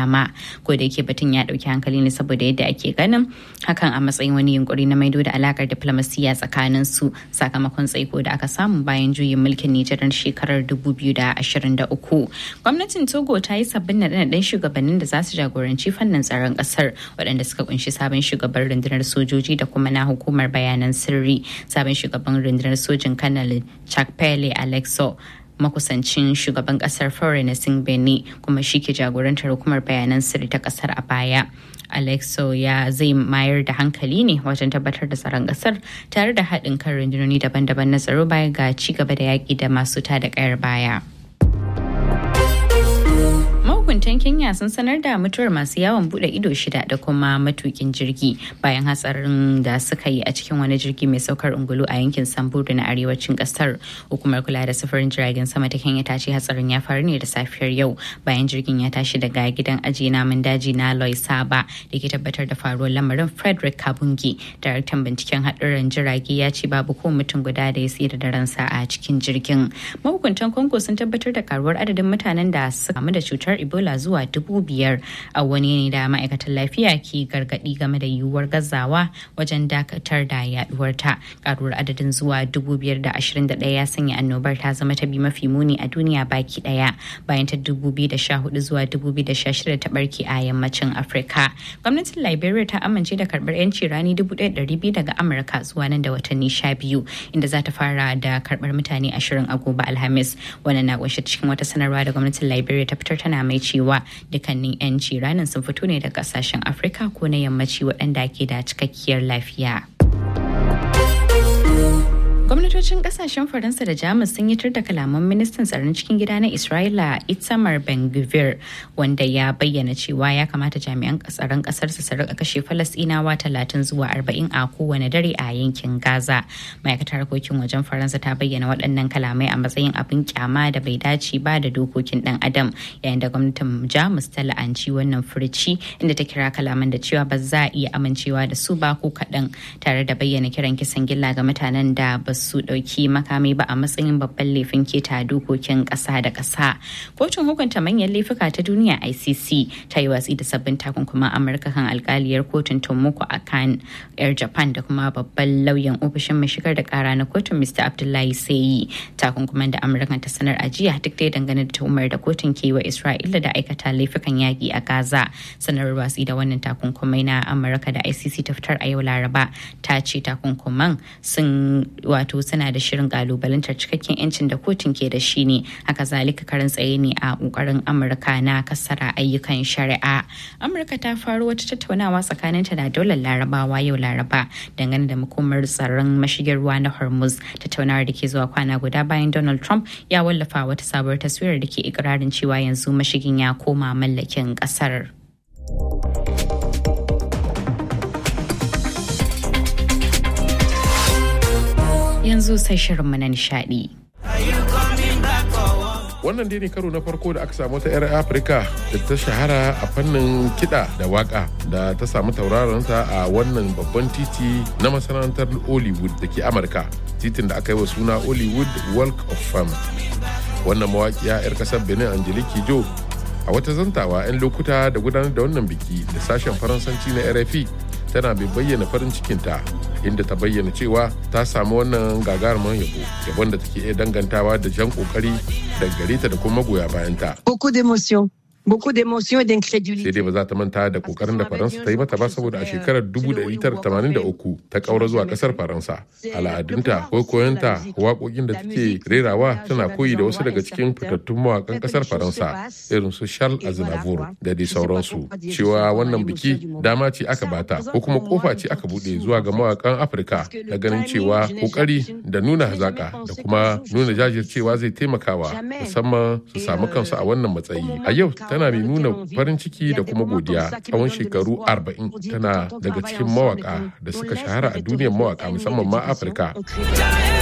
dama ko da yake batun ya dauki hankali ne saboda yadda ake ganin hakan a matsayin wani yunkuri na maido da alakar diplomasiya tsakanin su sakamakon tsaiko da aka samu bayan juyin mulkin Nijar shekarar 2023 gwamnatin Togo ta yi sabbin naɗe-naɗen shugabannin da za su jagoranci fannin tsaron ƙasar waɗanda suka kunshi sabon shugaban rundunar sojoji da kuma na hukumar bayanan sirri sabon shugaban rundunar sojin kanal chakpele alexo makusancin shugaban kasar Florence Beni kuma shi ke jagorantar hukumar bayanan sirri ta kasar a baya. Alexo ya zai mayar da hankali ne wajen tabbatar da tsaron kasar tare da haɗin kan rundunoni daban-daban na tsaro baya ga ci gaba da yaƙi da masu tada ƙayar baya. mahukuntan kenya sun sanar da mutuwar masu yawon bude ido shida da kuma matukin jirgi bayan hatsarin da suka yi a cikin wani jirgi mai saukar ungulu a yankin samburu na arewacin kasar hukumar kula da sufurin jiragen sama ta kenya ta ce hatsarin ya faru ne da safiyar yau bayan jirgin ya tashi daga gidan ajiye namun daji na loy saba da ke tabbatar da faruwar lamarin frederick kabungi daraktan binciken haɗurran jirage ya ce babu ko mutum guda da ya tsira da ransa a cikin jirgin mahukuntan congo sun tabbatar da karuwar adadin mutanen da suka kamu da cutar ebola zuwa dubu biyar a wani ne da ma'aikatan lafiya ke gargadi game da yiwuwar gazawa wajen dakatar da yaduwar ta karuwar adadin zuwa dubu biyar da ashirin da ɗaya ya sanya annobar ta zama ta bi mafi muni a duniya baki ɗaya bayan ta dubu biyu da sha hudu zuwa dubu biyu da sha shida ta barke a yammacin afirka gwamnatin liberia ta amince da karɓar yanci rani dubu ɗaya ɗari biyu daga amurka zuwa nan da watanni sha biyu inda za ta fara da karɓar mutane ashirin a gobe alhamis wannan na kunshe cikin wata sanarwa da gwamnatin liberia ta fitar tana mai cewa dukkanin 'yanci ranar sun fito ne daga kasashen afirka ko na yammaci waɗanda ke da cikakkiyar lafiya. gwamnatocin kasashen faransa da jamus sun yi da kalaman ministan tsaron cikin gida na isra'ila itamar ben gvir wanda ya bayyana cewa ya kamata jami'an tsaron kasar su rika kashe falasɗinawa talatin zuwa arba'in a kowane dare a yankin gaza ma'aikatar harkokin wajen faransa ta bayyana waɗannan kalamai a matsayin abin kyama da bai dace ba da dokokin ɗan adam yayin da gwamnatin jamus ta la'anci wannan furici inda ta kira kalaman da cewa ba za a iya amincewa da su ba ko kaɗan tare da bayyana kiran kisan gilla ga mutanen da ba su ɗauki makami ba a matsayin babban laifin keta dokokin ƙasa da ƙasa. Kotun hukunta manyan laifuka ta duniya ICC ta yi watsi da sabbin takunkuman Amurka kan alkaliyar kotun Tomoko a kan 'yar Japan da kuma babban lauyan ofishin mai shigar da ƙara na kotun Mr. Abdullahi Sayi. Takunkuman da Amurka ta sanar a jiya duk dai dangane da tuhumar da kotun ke wa Isra'ila da aikata laifukan yaƙi a Gaza. Sanarwar watsi da wannan takunkumai na Amurka da ICC ta fitar a yau Laraba ta ce takunkuman sun wato suna da shirin kalubalantar cikakken yancin da kotun ke da shi ne haka zalika karin tsaye ne a kokarin amurka na kasara ayyukan shari'a amurka ta faro wata tattaunawa tsakaninta da daular larabawa yau laraba dangane da makomar tsaron mashigin ruwa na hormuz tattaunawar da ke zuwa kwana guda bayan donald trump ya wallafa wata sabuwar taswirar da ke ikirarin cewa yanzu mashigin ya koma mallakin kasar. yanzu sai shirinmu na nishadi. Wannan dai ne karo na farko da aka samu ta 'yar Afirka da ta shahara a fannin kiɗa da waka da ta samu tauraronta a wannan babban titi na masana'antar Hollywood da ke Amurka. Titin da aka yi wa suna Hollywood Walk of Fame. Wannan mawaƙiya 'yar ƙasar Benin Angelique Jo a wata zantawa 'yan lokuta da gudanar da wannan biki da sashen faransanci na rfi tana bai bayyana farin cikinta inda ta bayyana cewa ta samu wannan gagarumin yabo yabon da take iya dangantawa da jan kokari da gare ta da kuma magoya bayanta Beaucoup d'émotions. Beaucoup d'émotions et sai d'incrédulité. dai ba za ta manta da kokarin da faransa ta yi mata ba saboda a shekarar 1983 ta kaura zuwa kasar faransa al'adunta ko koyonta waƙoƙin da take rerawa tana koyi da wasu daga cikin fitattun mawaƙan kasar faransa irin su charles aznavour da dai sauransu cewa wannan biki dama ce aka bata ko kuma kofa ce aka buɗe zuwa ga mawaƙan afirka na ganin cewa kokari da nuna hazaka da kuma nuna jajircewa zai taimakawa musamman su samu kansu a wannan matsayi a yau tana mai nuna farin ciki da kuma godiya tsawon shekaru 40 tana daga cikin mawaka da suka shahara a duniyar mawaka musamman ma afirka